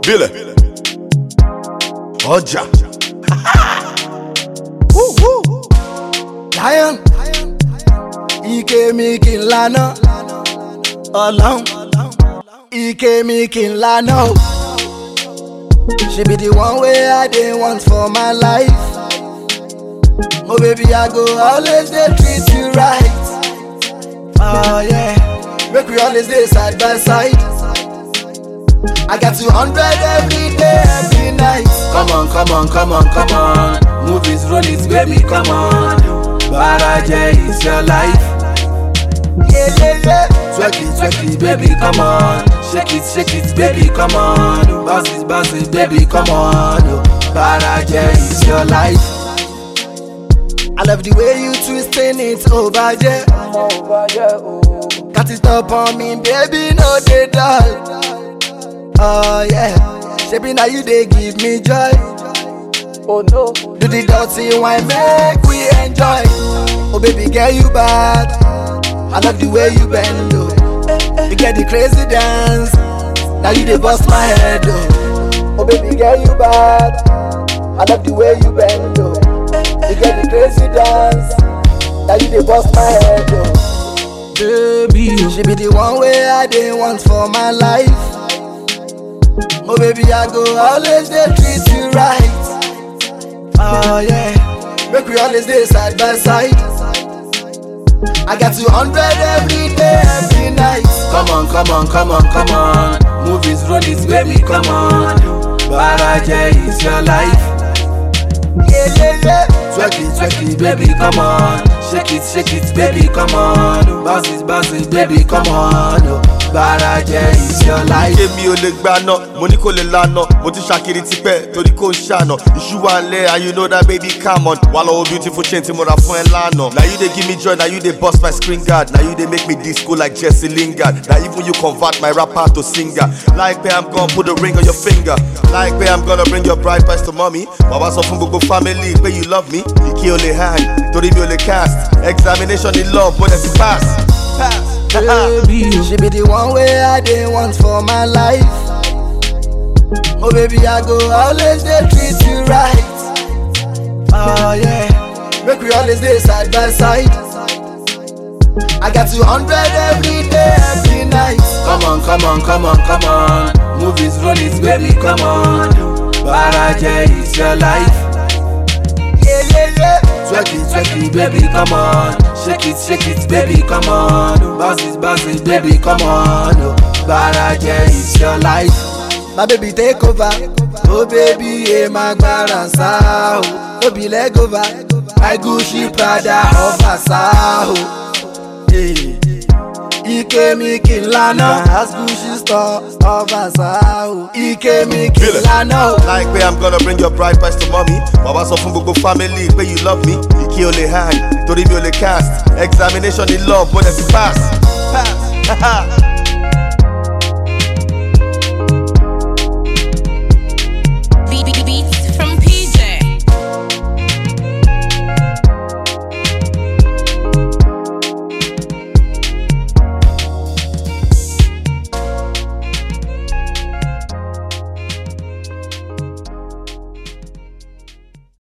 Bílẹ̀. Ọjà. Woo, woo. Lion ike mi kì í lana ọlọ́run ike mi kì í lana o. She be the one wey I dey want for my life. Oh baby I go always dey treat you right. Oh yeah, make we always dey side by side. I got 200 every day, every night. Come on, come on, come on, come on. Movies roll it, baby, come on. Baraje is your life. Yeah, yeah, yeah. Twerk it, twerk it, baby, come on. Shake it, shake it, baby, come on. Bounce it, bounce it, baby, come on. Baraje is your life. I love the way you twisting it over there. Got it up on me, baby, no dey dull. Oh yeah, Shebi now you dey give me joy. Oh no. Do the dirty wine, make we enjoy. Oh baby, girl you bad. I love the way you bend, oh. You get the crazy dance. Now you dey bust my head, oh. Oh baby, girl you bad. I love the way you bend, oh. You get the crazy dance. Now you dey bust my head, oh. Baby, She be the one way I dey want for my life. Oh baby, I go always dey treat you right. Oh yeah, make we always dey side by side. I got 200 every day, every night. come on, come on, come on, come on. Movies roll it, baby, come on. Baraje is your life. Yeah, yeah, yeah. Twerk it, twerk it, baby, come on. Shake it, shake it, baby, come on. Bounce it, bounce it, baby, come on. Baraje is your life. Èmi ò lè gbaná, mo ní kò lè lana. Mo ti ṣàkiri tipẹ́ torí kò ń ṣàna. Iṣu wa ń lẹ̀ and you know that baby come on. Wà lọ́wọ́ beautiful chain tí mo ra fún ẹ lánàá. Na you dey give me joy, na you dey burst my screen guard. Na you dey make me disco like Jesse Lingard. Na even you convert my rapper to singer. Láìpẹ́ I'm gonna put a ring on your finger. Láìpẹ́ I'm gonna bring your bride price to mommy. Bàbá sọ fún gbogbo family pé you love me. Ìkí o lè hang torí mi ò lè cast. Examination in love mo dẹ̀ ti pass. Pass. Baby, She be the one way I dey want for my life. Oh baby, I go always dey treat you right. Oh yeah, make we always dey side by side. I got 200 every day, every night. come on, come on, come on, come on. Movies roll it, baby, come on. Baraje is your life. Yeah, yeah, yeah. Twerk it, twerk it, baby, come on. Shake it, shake it, baby, come on. Bounce it, bounce it, baby, come on. Baraje is your life. My baby take over. Oh baby, yeah, my garansa. Oh, no be leg over. My Gucci Prada of Asao. Hey. Ike mi kì í lana. As Gucci store of Asao. Ike mi kì í lana. o. Láìpẹ́ I'm gonna bring your bride price to mommy. Bàbá sọ fún gbogbo family pé you love me. Ìkí o lè hang torí mi ò lè cast. Examination in love mo dẹ̀ ti pass. Pass.